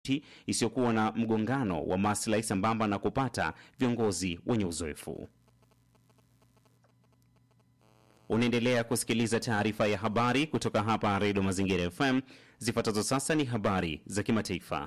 isiyokuwa na mgongano wa maslahi sambamba na kupata viongozi wenye uzoefu. Unaendelea kusikiliza taarifa ya habari kutoka hapa Redio Mazingira FM. Zifuatazo sasa ni habari za kimataifa.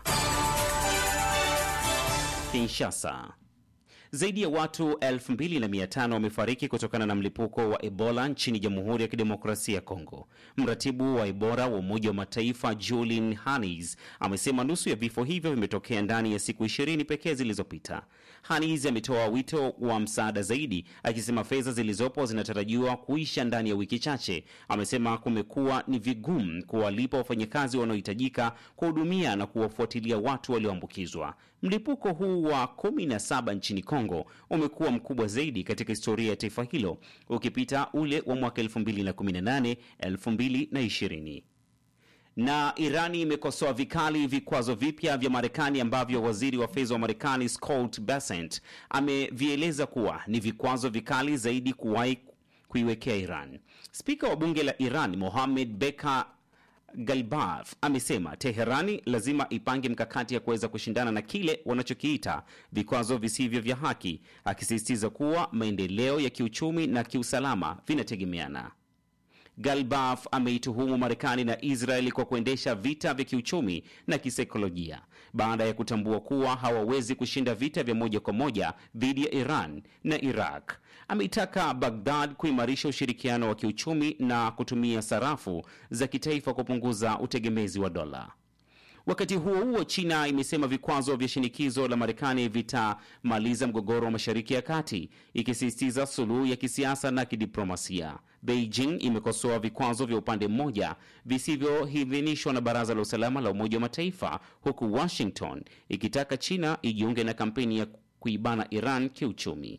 Kinshasa. Zaidi ya watu 2500 wamefariki kutokana na mlipuko wa Ebola nchini Jamhuri ya Kidemokrasia ya Kongo. Mratibu wa Ebola wa Umoja wa Mataifa Julian Hannes amesema nusu ya vifo hivyo vimetokea ndani ya siku 20 pekee zilizopita. Hannes ametoa wito wa msaada zaidi, akisema fedha zilizopo zinatarajiwa kuisha ndani ya wiki chache. Amesema kumekuwa ni vigumu kuwalipa wafanyakazi wanaohitajika kuhudumia na kuwafuatilia watu walioambukizwa. Mlipuko huu wa 17 nchini Kongo umekuwa mkubwa zaidi katika historia ya taifa hilo ukipita ule wa mwaka 2018 2020 na Irani imekosoa vikali vikwazo vipya vya Marekani ambavyo waziri wa fedha wa Marekani Scott Bessent amevieleza kuwa ni vikwazo vikali zaidi kuwahi kuiwekea Iran. Spika wa bunge la Iran Mohammed Beka Galbaf amesema Teherani lazima ipange mkakati ya kuweza kushindana na kile wanachokiita vikwazo visivyo vya haki, akisisitiza kuwa maendeleo ya kiuchumi na kiusalama vinategemeana. Galbaf ameituhumu Marekani na Israeli kwa kuendesha vita vya kiuchumi na kisaikolojia baada ya kutambua kuwa hawawezi kushinda vita vya moja kwa moja dhidi ya Iran na Iraq. Ameitaka Baghdad kuimarisha ushirikiano wa kiuchumi na kutumia sarafu za kitaifa kupunguza utegemezi wa dola. Wakati huo huo, China imesema vikwazo vya shinikizo la Marekani vitamaliza mgogoro wa Mashariki ya Kati, ikisisitiza suluhu ya kisiasa na kidiplomasia. Beijing imekosoa vikwazo vya upande mmoja visivyoidhinishwa na Baraza la Usalama la Umoja wa Mataifa, huku Washington ikitaka China ijiunge na kampeni ya kuibana Iran kiuchumi.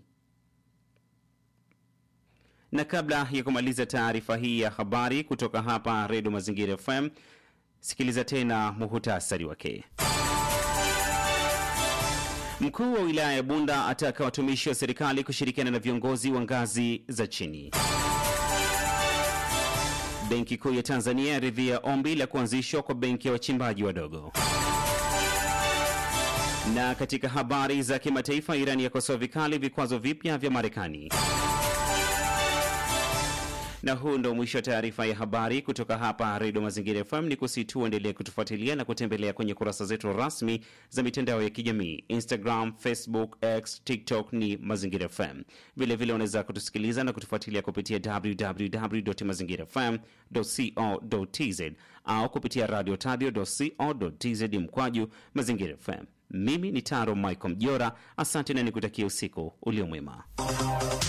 Na kabla ya kumaliza taarifa hii ya habari kutoka hapa Redio Mazingira FM, sikiliza tena muhutasari wake. Mkuu wa wilaya ya Bunda ataka watumishi wa serikali kushirikiana na viongozi wa ngazi za chini. Benki Kuu ya Tanzania yaridhia ombi la kuanzishwa kwa benki ya wachimbaji wadogo. Na katika habari za kimataifa, Irani yakosoa vikali vikwazo vipya vya Marekani. Na huu ndo mwisho wa taarifa ya habari kutoka hapa Redio Mazingira FM. Ni kusitu uendelee kutufuatilia na kutembelea kwenye kurasa zetu rasmi za mitandao ya kijamii Instagram, Facebook, X, TikTok ni Mazingira FM. Vilevile unaweza kutusikiliza na kutufuatilia kupitia www mazingira fm co tz au kupitia radio tadio co tz mkwaju Mazingira FM. Mimi ni Taro Michael Mjora, asante na nikutakia usiku uliomwema.